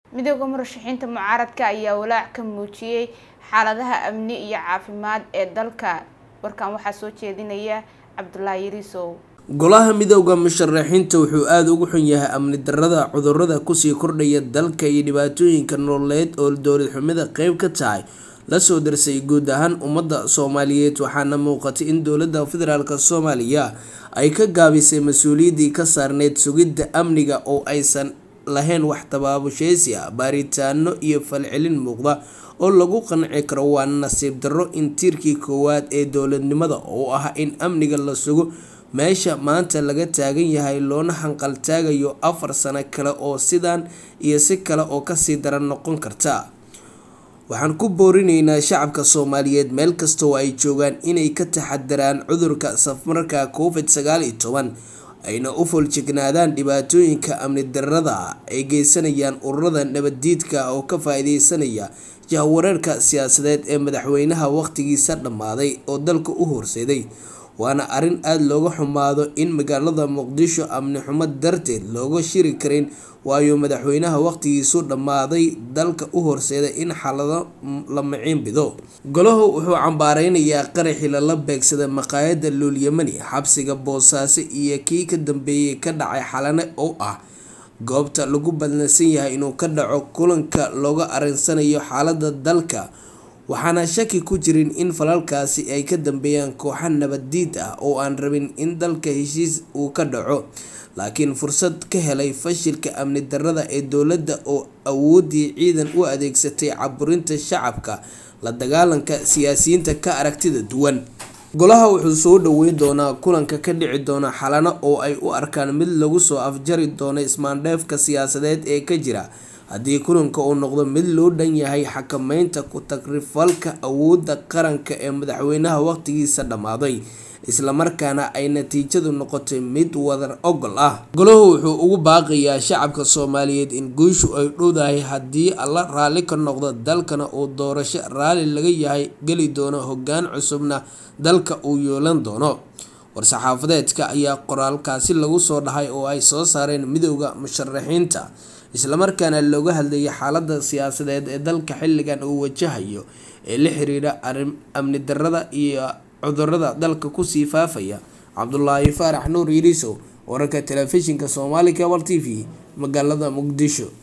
midooda murashaxiinta mucaaradka ayaa walaac ka muujiyey xaaladaha amni iyo caafimaad ee dalka warkan waxaa soo jeedinaya cabdulaahi yariisow golaha midooda musharaxiinta wuxuu aada ugu xun yahay amni darada cudurada kusii kordhaya dalka iyo dhibaatooyinka nololeed oo dowlad xumida qeyb ka tahay lasoo darsay guud ahaan ummadda soomaaliyeed waxaana muuqatay in dowladda federaalk soomaaliya ay ka gaabisay mas-uuliyaddii ka saarneyd sugidda amniga oo aysan lahayn wax tabaabusheysi ah baaritaano iyo falcelin muuqda oo lagu qanci karo waa nasiib darro in tiirkii koowaad ee dowladnimada oo ah in amniga la sugo meesha maanta laga taagan yahay loona hanqaltaagayo afar sano kale oo sidan iyo si kale oo kasii daran noqon karta waxaan ku boorineynaa shacabka soomaaliyeed meel kastoo ay joogaan inay ka taxadaraan cudurka safmarka covid sagaal iyo toban ayna u foljignaadaan dhibaatooyinka amni darada ay geysanayaan ururada nabaddiidka oo ka faa-ideysanaya jahwareerka siyaasadeed ee madaxweynaha waqtigiisa dhammaaday oo dalka u horseeday waana arrin aada looga xumaado in magaalada muqdisho amni xumo darteed looga shiri karin waayo madaxweynaha waqtigiisu dhammaaday dalka u horseeday in xalado la maciin bido golahu wuxuu cambaareynayaa qaraxii lala beegsada maqaayada luulyamani xabsiga boosaaso iyo kii ka dambeeyay ka dhacay xalane oo ah goobta lagu badlansan yahay inuu ka dhaco kulanka looga arinsanayo xaalada dalka waxaana shaki ku jirin in falalkaasi ay ka dambeeyaan kooxa nabaddiid ah oo aan rabin in dalka heshiis uu ka dhaco laakiin fursad ka helay fashilka amni darada ee dowladda oo awooddii ciidan u adeegsatay caburinta shacabka la dagaalanka siyaasiyiinta ka aragtida duwan golaha wuxuu soo dhaweyn doonaa kulanka ka dhici doona xalano oo ay u arkaan mid lagu soo afjari doono ismaandheefka siyaasadeed ee ka jira haddii kulanka uu noqdo mid loo dhan yahay xakameynta ku-tagrifalka awoodda qaranka ee madaxweynaha waqtigiisa dhammaaday islamarkaana ay natiijadu noqotay mid wadar ogol ah golahu wuxuu ugu baaqayaa shacabka soomaaliyeed in guushu ay dhowdahay haddii alla raalli ka noqdo dalkana uu doorasho raalli laga yahay geli doono hoggaan cusubna dalka uu yeelan doono war-saxaafadeedka ayaa qoraalkaasi lagu soo dhahay oo ay soo saareen midooda musharaxiinta islamarkaana looga hadlayay xaalada siyaasadeed ee dalka xilligan uu wajahayo ee la xiriira amni darada iyo cudurada dalka kusii faafaya cabdulaahi faarax nuur yiriisow wararka telefishinka soomaali cable t v magaalada muqdisho